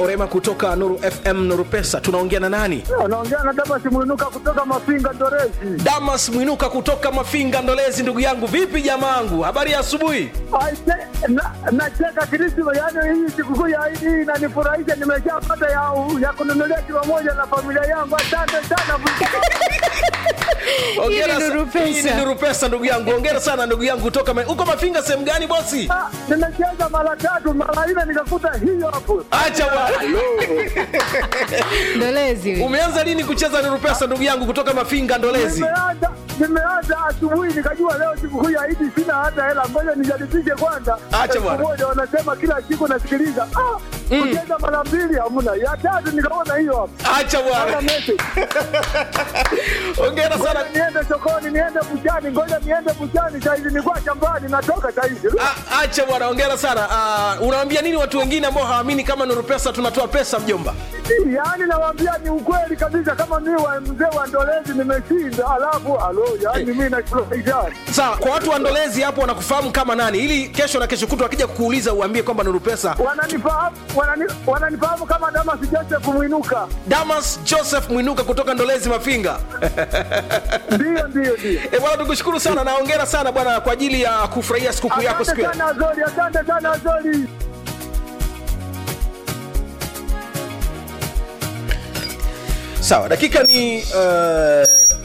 Orema kutoka Nuru FM Nuru Pesa, tunaongea na nani? Anaongea na Damas Mwinuka kutoka Mafinga Ndorezi. Damas Mwinuka kutoka Mafinga Ndolezi. Ndugu yangu, vipi jamaangu, habari ya asubuhi? Aise, na- Nacheka Krisma, yaani hii sikukuu ya Idi hii inanifurahisha. Nimeshapata ya, ya kununulia kilo moja na familia yangu. Asante sana. Hongera Hii ni sa- Nuru Pesa. hii ni Nuru Pesa, ndugu yangu. Hongera sana ndugu yangu kutoka Ma- uko Mafinga sehemu gani bosi? Ah, Nimecheza mara tatu mara nne nikakuta hiyo hapo. Acha bwana. Ndolezi. Umeanza lini kucheza Nuru Pesa ndugu yangu kutoka Mafinga Ndolezi? Nimeanza nimeanza asubuhi nikajua leo sikukuu ya Idi sina hata hela, ngoja nijaribishe kwanza. Acha Elfu bwana. moja wanasema kila siku nasikiliza. Ah, kucheza mara mbili hamna, ya tatu nikaona hiyo hapo. Acha Hata bwana. message. Hongera sana. Ngoja niende sokoni, niende buchani, ngoja niende buchani saizi, nilikuwa shambani, natoka saizi. A- Acha bwana, hongera sana. Uh, unawaambia nini watu wengine ambao hawaamini kama Nuru Pesa tunatoa pesa mjomba? Yaani nawaambia ni ukweli kabisa, kama mimi wa mzee wa Ndolezi nimeshinda, alafu alo, yaani mimi nafurahisha. Sawa, kwa watu wa Ndolezi hapo wanakufahamu kama nani, ili kesho na kesho kutwa wakija kukuuliza uambie kwamba Nuru Pesa. Wananifahamu wanani, wananifahamu kama Damas Joseph Mwinuka. Damas Joseph Mwinuka kutoka Ndolezi Mafinga. Ndio, ndio, ndio. E bwana, tukushukuru sana na hongera sana bwana kwa ajili ya kufurahia sikukuu yako siku Asante ya sana Azori, asante sana Azori. sawa. Dakika ni uh,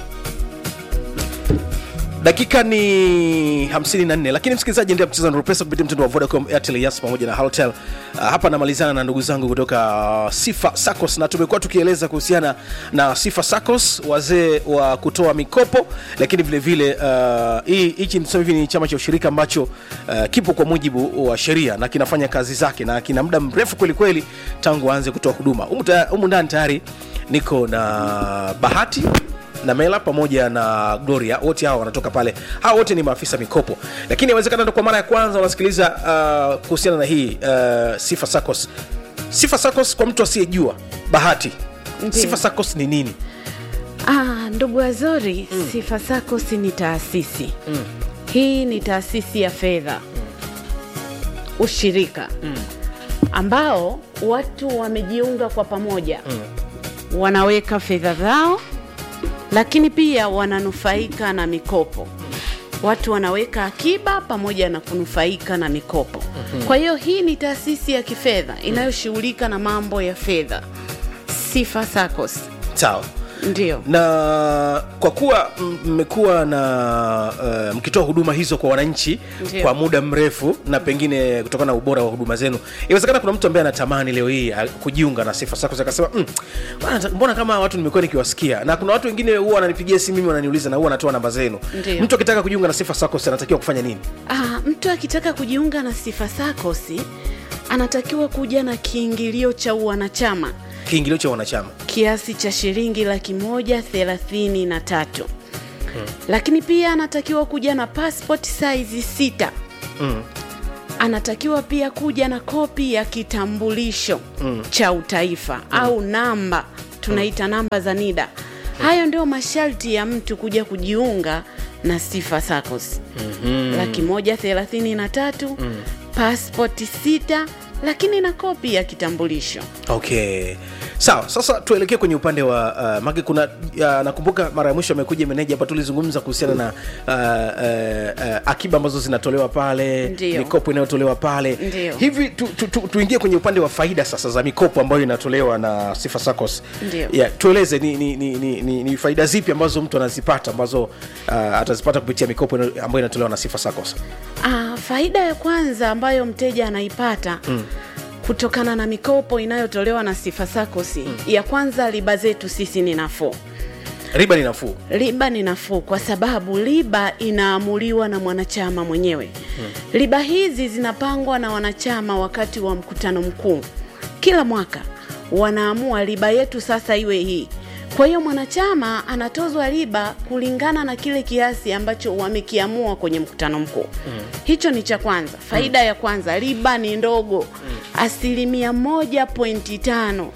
dakika ni 54 lakini msikilizaji endelea kucheza Nuru Pesa kupitia mtandao wa Vodacom, Airtel, Yas pamoja na Halotel. Uh, hapa namalizana na ndugu zangu kutoka uh, Sifa Saccos na tumekuwa tukieleza kuhusiana na Sifa Saccos, wazee wa kutoa mikopo, lakini vile vile uh, hii hichi niseme hivi ni chama cha ushirika ambacho uh, kipo kwa mujibu wa sheria na kinafanya kazi zake na kina muda mrefu kweli kweli tangu aanze kutoa huduma. Humu ta- humu ndani tayari niko na Bahati na Mela pamoja na Gloria, wote hawa wanatoka pale. Hawa wote ni maafisa mikopo, lakini inawezekana ndo kwa mara ya kwanza wanasikiliza uh, kuhusiana na hii uh, Sifa Saccos. Sifa Saccos kwa mtu asiyejua, Bahati, Ndiyo. Sifa Saccos ni nini? Ah, ndugu Azori, Sifa Saccos ni taasisi hii ni taasisi ya fedha ushirika ambao watu wamejiunga kwa pamoja wanaweka fedha zao, lakini pia wananufaika na mikopo. Watu wanaweka akiba pamoja na kunufaika na mikopo. Kwa hiyo hii ni taasisi ya kifedha inayoshughulika na mambo ya fedha. Sifa Saccos Sawa. ndio. na kwa kuwa m- mmekuwa na uh, mkitoa huduma hizo kwa wananchi Ndiyo. kwa muda mrefu na pengine kutokana na ubora wa huduma zenu inawezekana kuna mtu ambaye anatamani leo hii ah, kujiunga na sifa sako akasema mm, bwana, mbona kama watu nimekuwa nikiwasikia na kuna watu wengine huwa wananipigia simu mimi wananiuliza na huwa wanatoa namba zenu Ndiyo. mtu akitaka kujiunga na sifa sako anatakiwa kufanya nini Ah, mtu akitaka kujiunga na Sifa Saccos anatakiwa kuja na kiingilio cha uwanachama kiingilio cha wanachama kiasi cha shilingi laki moja thelathini na tatu lakini pia anatakiwa kuja na passport size sita mm. anatakiwa pia kuja na kopi ya kitambulisho cha utaifa au namba tunaita namba za NIDA. Hayo ndio masharti ya mtu kuja kujiunga na Sifa Saccos. laki moja thelathini na tatu passport sita, lakini na kopi ya kitambulisho. okay sawa sasa tuelekee kwenye upande wa uh, mage kuna uh, nakumbuka mara ya mwisho amekuja meneja hapa tulizungumza kuhusiana na uh, uh, uh, akiba ambazo zinatolewa pale Ndiyo. mikopo inayotolewa pale Ndiyo. hivi tu, tu, tu, tuingie kwenye upande wa faida sasa za mikopo ambayo inatolewa na sifa sacos Ndiyo. yeah, tueleze ni, ni, ni, ni, ni, ni faida zipi ambazo mtu anazipata ambazo uh, atazipata kupitia mikopo ina- ambayo inatolewa na sifa sacos Ah, faida ya kwanza ambayo mteja anaipata kutokana na mikopo inayotolewa na Sifa Saccos, ya kwanza riba zetu sisi ni nafuu. riba ni nafuu Riba ni nafuu kwa sababu riba inaamuliwa na mwanachama mwenyewe. Riba hizi zinapangwa na wanachama wakati wa mkutano mkuu kila mwaka, wanaamua riba yetu sasa iwe hii. Kwa hiyo mwanachama anatozwa riba kulingana na kile kiasi ambacho wamekiamua kwenye mkutano mkuu. Hicho ni cha kwanza. Faida ya kwanza, riba ni ndogo, asilimia moja pointi tano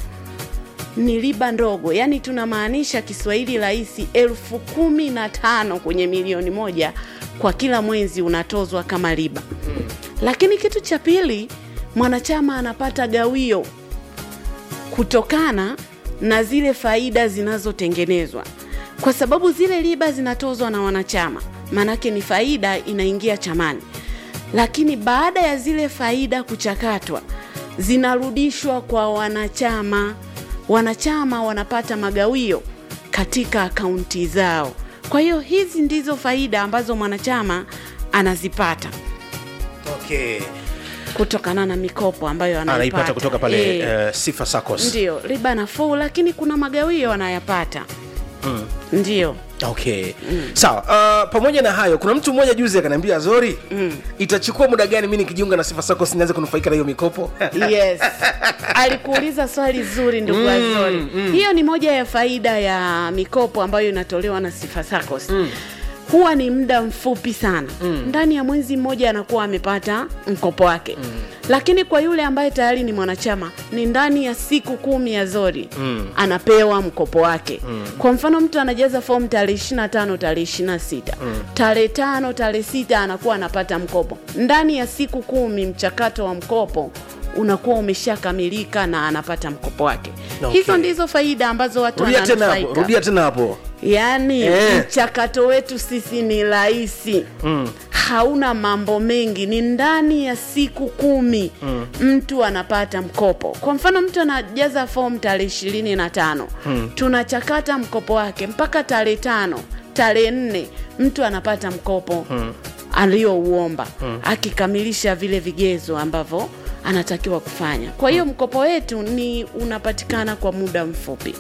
ni riba ndogo, yaani tunamaanisha Kiswahili rahisi, elfu kumi na tano kwenye milioni moja kwa kila mwezi unatozwa kama riba. Lakini kitu cha pili, mwanachama anapata gawio kutokana na zile faida zinazotengenezwa, kwa sababu zile riba zinatozwa na wanachama, maanake ni faida inaingia chamani, lakini baada ya zile faida kuchakatwa zinarudishwa kwa wanachama. Wanachama wanapata magawio katika akaunti zao. Kwa hiyo hizi ndizo faida ambazo mwanachama anazipata okay. kutokana na mikopo ambayo anaipata, anaipata kutoka pale Eh, uh, sifa sacos ndio riba nafuu, lakini kuna magawio anayapata mm. ndio okay sawa uh, pamoja na hayo kuna mtu mmoja juzi akaniambia zori mm. itachukua muda gani mi nikijiunga na sifa sacos nianze kunufaika na hiyo mikopo yes alikuuliza swali zuri ndugu Azori hiyo ni moja ya faida ya mikopo ambayo inatolewa na Sifa Saccos huwa ni muda mfupi sana ndani ya mwezi mmoja anakuwa amepata mkopo wake lakini kwa yule ambaye tayari ni mwanachama ni ndani ya siku kumi ya Zori anapewa mkopo wake kwa mfano mtu anajaza fomu tarehe 25 tarehe 26 tarehe tano tarehe sita anakuwa anapata mkopo ndani ya siku kumi mchakato wa mkopo unakuwa umeshakamilika na anapata mkopo wake Okay. hizo ndizo faida ambazo watu rudia tena hapo wananufaika rudia tena hapo yaani Eh. mchakato wetu sisi ni rahisi mm. hauna mambo mengi ni ndani ya siku kumi mm. mtu anapata mkopo kwa mfano mtu anajaza fomu tarehe ishirini na tano mm. tunachakata mkopo wake mpaka tarehe tano tarehe nne mtu anapata mkopo mm. aliyouomba mm. akikamilisha vile vigezo ambavyo anatakiwa kufanya kwa hiyo mkopo wetu ni unapatikana kwa muda mfupi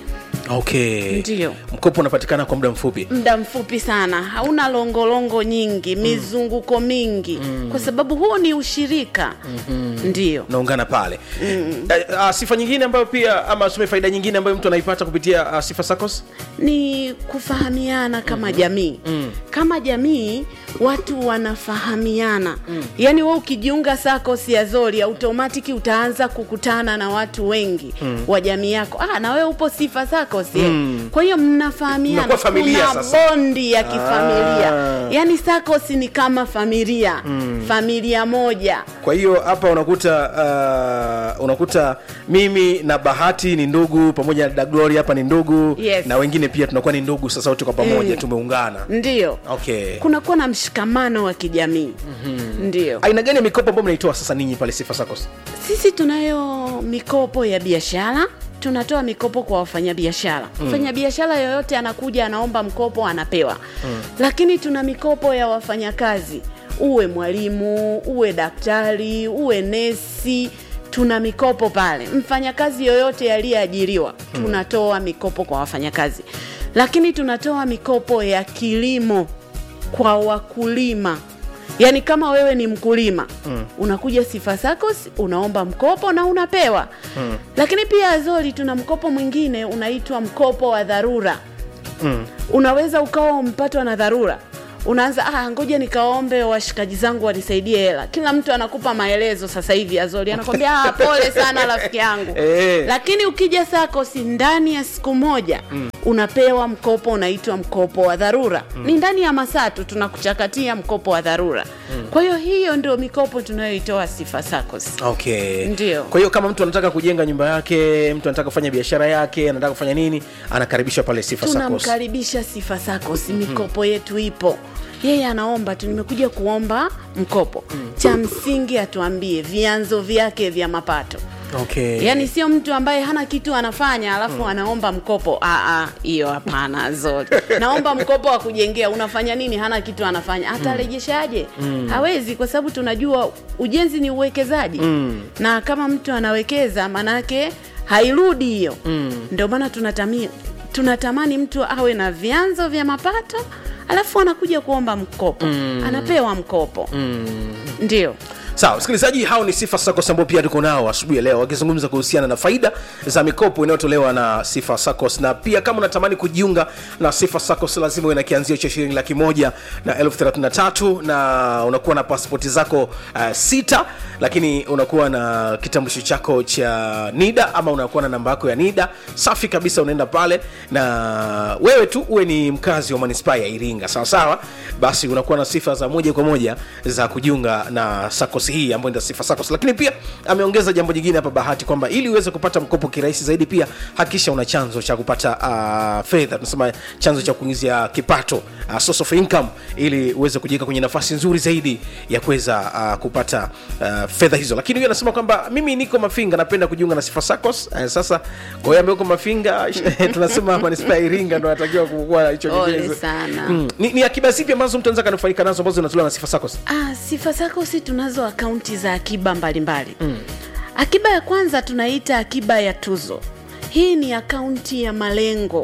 okay Ndiyo. mkopo unapatikana kwa muda mfupi muda mfupi sana hauna longolongo nyingi mizunguko mingi kwa sababu huo ni ushirika ndio naungana pale mm. uh, uh, sifa nyingine ambayo pia ama sume faida nyingine ambayo mtu anaipata kupitia uh, sifa sacos ni kufahamiana kama jamii kama jamii watu wanafahamiana yaani we ukijiunga SACCOS ya Zori automatiki utaanza kukutana na watu wengi wa jamii yako ah, na wewe upo sifa SACCOS eh. kwa hiyo mnafahamiana Mnakuwa familia kuna sasa. bondi ya kifamilia Ah. yaani SACCOS ni kama familia familia moja kwa hiyo hapa unakuta uh, unakuta mimi na bahati ni ndugu pamoja na daglory hapa ni ndugu Yes. na wengine pia tunakuwa ni ndugu sasa wote kwa pamoja Mm. tumeungana ndio okay kunakuwa na mshikamano wa kijamii ndio aina gani ya mikopo ambayo mnaitoa sasa ninyi pale sifa sacos sisi tunayo mikopo ya biashara tunatoa mikopo kwa wafanyabiashara mfanyabiashara yoyote anakuja anaomba mkopo anapewa lakini tuna mikopo ya wafanyakazi uwe mwalimu uwe daktari uwe nesi tuna mikopo pale mfanyakazi yoyote aliyeajiriwa tunatoa mikopo kwa wafanyakazi lakini tunatoa mikopo ya kilimo kwa wakulima yaani kama wewe ni mkulima mm. unakuja sifa SACCOS unaomba mkopo na unapewa mm. lakini pia azori tuna mkopo mwingine unaitwa mkopo wa dharura mm. unaweza ukawa umpatwa na dharura unaanza ah, ngoja nikaombe washikaji zangu wanisaidie hela kila mtu anakupa maelezo sasa hivi azori anakwambia ah, pole sana rafiki yangu Eh. lakini ukija SACCOS ndani ya siku moja mm. unapewa mkopo unaitwa mkopo wa dharura mm. ni ndani ya masaa tu tunakuchakatia mkopo wa dharura mm. kwa hiyo hiyo ndio mikopo tunayoitoa sifa SACCOS okay Ndio. kwa hiyo kama mtu anataka kujenga nyumba yake mtu anataka kufanya biashara yake anataka kufanya nini anakaribishwa pale sifa sacos tunamkaribisha sifa SACCOS mikopo yetu ipo yeye anaomba tu nimekuja kuomba mkopo cha msingi atuambie vyanzo vyake vya mapato okay yaani sio mtu ambaye hana kitu anafanya alafu anaomba mkopo Ah, ah, hiyo hapana zote naomba mkopo wa kujengea unafanya nini hana kitu anafanya atarejeshaje hawezi kwa sababu tunajua ujenzi ni uwekezaji na kama mtu anawekeza maanaake hairudi hiyo ndio maana tunatamia tunatamani mtu awe na vyanzo vya mapato alafu anakuja kuomba mkopo anapewa mkopo ndio sawa msikilizaji hao ni sifa sacos ambao pia tuko nao asubuhi ya leo wakizungumza kuhusiana na faida za mikopo inayotolewa na sifa sacos na pia kama unatamani kujiunga na sifa sacos lazima uwe na kianzio cha shilingi laki moja na elfu thelathini na tatu na unakuwa na paspoti zako uh, sita lakini unakuwa na kitambulisho chako cha nida ama unakuwa na namba yako ya nida safi kabisa unaenda pale na wewe tu uwe ni mkazi wa manispaa ya iringa sawa sawa basi unakuwa na sifa za moja kwa moja za kujiunga na sacos SACCOS hii ambayo ndio Sifa SACCOS. Lakini pia ameongeza jambo jingine hapa Bahati kwamba ili uweze kupata mkopo kirahisi zaidi, pia hakikisha una chanzo cha kupata uh, fedha, tunasema chanzo cha kuingizia kipato uh, source of income, ili uweze kujiweka kwenye nafasi nzuri zaidi ya kuweza uh, kupata uh, fedha hizo. Lakini huyo anasema kwamba mimi niko Mafinga, napenda kujiunga na Sifa SACCOS. Uh, sasa kwa hiyo ambaye uko Mafinga tunasema manispaa ya Iringa ndo anatakiwa kuwa na hicho Pole kigezo. sana. Mm. Ni, ni akiba zipi ambazo mtu anaweza kanufaika nazo ambazo zinatolewa na Sifa SACCOS? Ah, Sifa SACCOS tunazo akaunti za akiba mbalimbali mm. Akiba ya kwanza tunaita akiba ya tuzo. Hii ni akaunti ya malengo.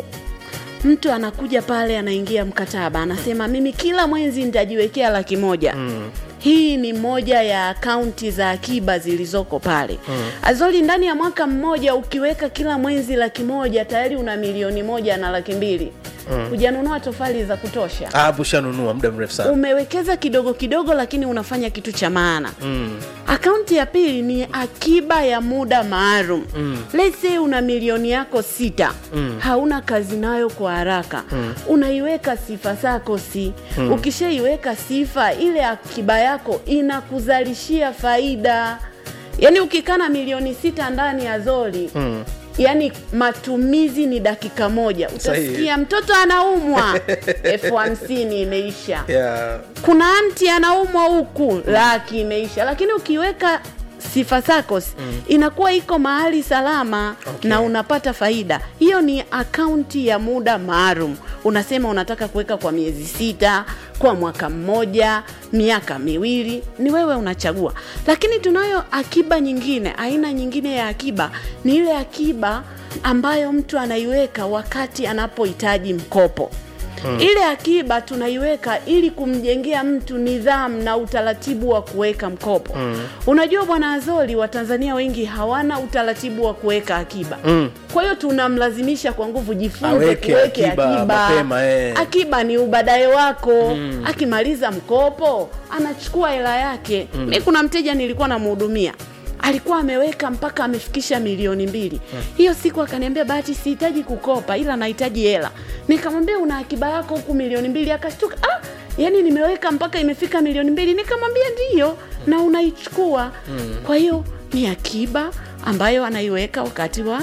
Mtu anakuja pale, anaingia mkataba, anasema mimi kila mwezi nitajiwekea laki moja mm. Hii ni moja ya akaunti za akiba zilizoko pale mm. Azoli, ndani ya mwaka mmoja ukiweka kila mwezi laki moja tayari una milioni moja na laki mbili mm. Hujanunua tofali za kutosha Ah, bushanunua muda mrefu sana. umewekeza kidogo kidogo lakini unafanya kitu cha maana mm. akaunti ya pili ni akiba ya muda maalum mm. Let's say una milioni yako sita mm. hauna kazi nayo kwa haraka mm. unaiweka sifa SACCOS mm. ukishaiweka sifa ile akiba yako inakuzalishia faida yaani ukikaa na milioni sita ndani ya zoli mm yaani matumizi ni dakika moja Sahihi. utasikia mtoto anaumwa elfu hamsini imeisha Yeah. kuna anti anaumwa huku laki imeisha lakini ukiweka sifa SACCOS mm. inakuwa iko mahali salama Okay. na unapata faida hiyo ni akaunti ya muda maalum unasema unataka kuweka kwa miezi sita kwa mwaka mmoja miaka miwili ni wewe unachagua lakini tunayo akiba nyingine aina nyingine ya akiba ni ile akiba ambayo mtu anaiweka wakati anapohitaji mkopo Hmm. Ile akiba tunaiweka ili kumjengea mtu nidhamu na utaratibu wa kuweka mkopo. Hmm. Unajua bwana Azoli, Watanzania wengi hawana utaratibu wa kuweka akiba. Hmm. Kwa hiyo tunamlazimisha kwa nguvu, jifunze Aweke kuweke akiba akiba. mapema, eh. Akiba ni ubadaye wako. Hmm. Akimaliza mkopo anachukua hela yake. Hmm. Mi kuna mteja nilikuwa namhudumia alikuwa ameweka mpaka amefikisha milioni mbili hiyo siku akaniambia bahati sihitaji kukopa ila nahitaji hela nikamwambia una akiba yako huku milioni mbili akashtuka ah, yani nimeweka mpaka imefika milioni mbili nikamwambia ndiyo na unaichukua kwa hiyo ni akiba ambayo anaiweka wakati wa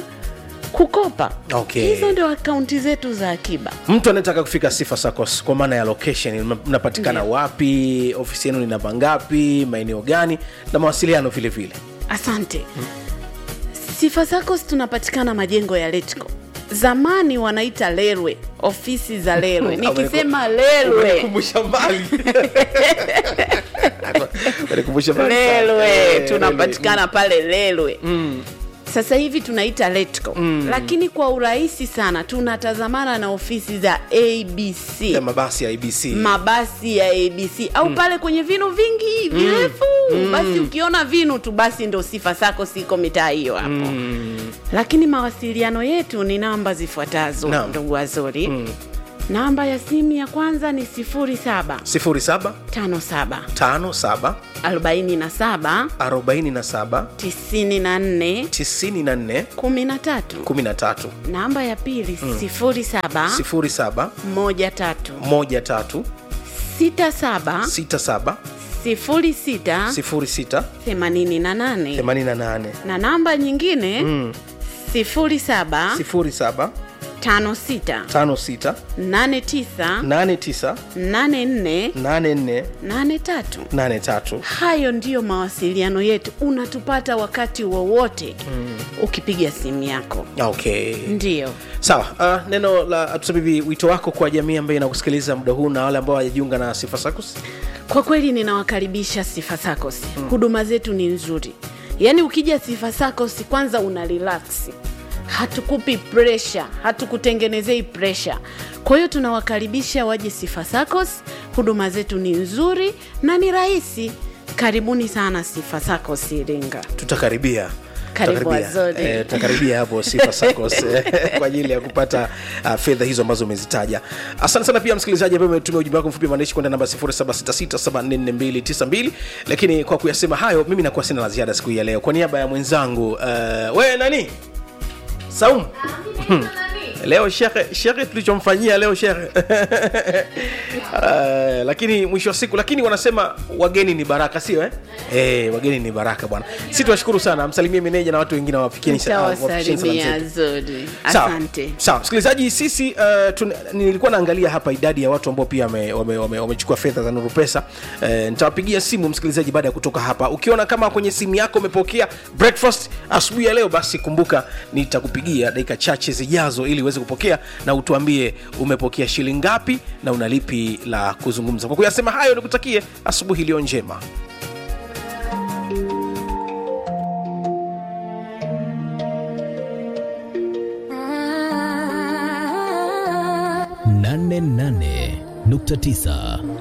kukopa Okay. hizo ndio akaunti zetu za akiba mtu anayetaka kufika Sifa SACCOS kwa maana ya location, mna- mnapatikana Ndiyo. wapi? Ofisi yenu ni namba ngapi? Maeneo gani? na mawasiliano vile vile. Asante. Sifa SACCOS tunapatikana majengo ya Letco. Zamani wanaita Lerwe, ofisi za Lerwe. Nikisema Lerwe, Umenikumbusha mbali. Umenikumbusha mbali sana. Lerwe Eh, tunapatikana pale Lerwe. Sasa hivi tunaita Letco. Lakini kwa urahisi sana tunatazamana na ofisi za ABC. ya mabasi ya ABC. mabasi ya ABC au pale kwenye vinu vingi virefu basi ukiona vinu tu basi ndo sifa sako siko mitaa hiyo hapo lakini mawasiliano yetu ni namba zifuatazo Naam. ndugu Azori namba ya simu ya kwanza ni 07 07 57 57 47 47 94 94 13 13 namba ya pili 07 07 13 13 67 67 06 06 88 88 na namba nyingine mm. 07 07 56 56 89 89 84 84 83 83 hayo ndiyo mawasiliano yetu unatupata wakati wowote mm. ukipiga simu yako okay ndiyo sawa uh, neno la tuseme hivi wito wako kwa jamii ambayo inakusikiliza muda huu na wale ambao hawajajiunga na sifa SACCOS kwa kweli ninawakaribisha sifa SACCOS mm. huduma zetu ni nzuri yaani ukija sifa SACCOS kwanza una relax hatukupi presha hatukutengenezei presha kwa hiyo tunawakaribisha waje sifa SACCOS huduma zetu ni nzuri na ni rahisi karibuni sana sifa SACCOS iringa tutakaribia Karibu Tutakaribia. Azori. Eh, tutakaribia hapo sifa SACCOS eh, kwa ajili ya kupata uh, fedha hizo ambazo umezitaja asante sana pia msikilizaji ambaye umetumia ujumbe wako mfupi wa maandishi kwenda namba 0766744292 lakini kwa kuyasema hayo mimi nakuwa sina la ziada siku hii ya leo kwa niaba ya mwenzangu uh, we nani saumu leo shekhe shekhe tulichomfanyia leo shekhe uh, lakini mwisho wa siku lakini wanasema wageni ni baraka sio eh? Eh, wageni ni baraka bwana si tuwashukuru sana msalimie meneja na watu wengine wafikieni sa- wafikisheni salamu nitawasalimia zetu. zuri Sawa. asante sawa msikilizaji sisi uh, tun, nilikuwa naangalia hapa idadi ya watu ambao pia wamechukua wame, wame, wamechukua fedha za nuru pesa uh, nitawapigia simu msikilizaji baada ya kutoka hapa ukiona kama kwenye simu yako umepokea breakfast asubuhi ya leo basi kumbuka nitakupigia dakika chache zijazo ili uweze kupokea na utuambie umepokea shilingi ngapi na unalipi la kuzungumza kwa kuyasema hayo nikutakie asubuhi iliyo njema nane nane nukta tisa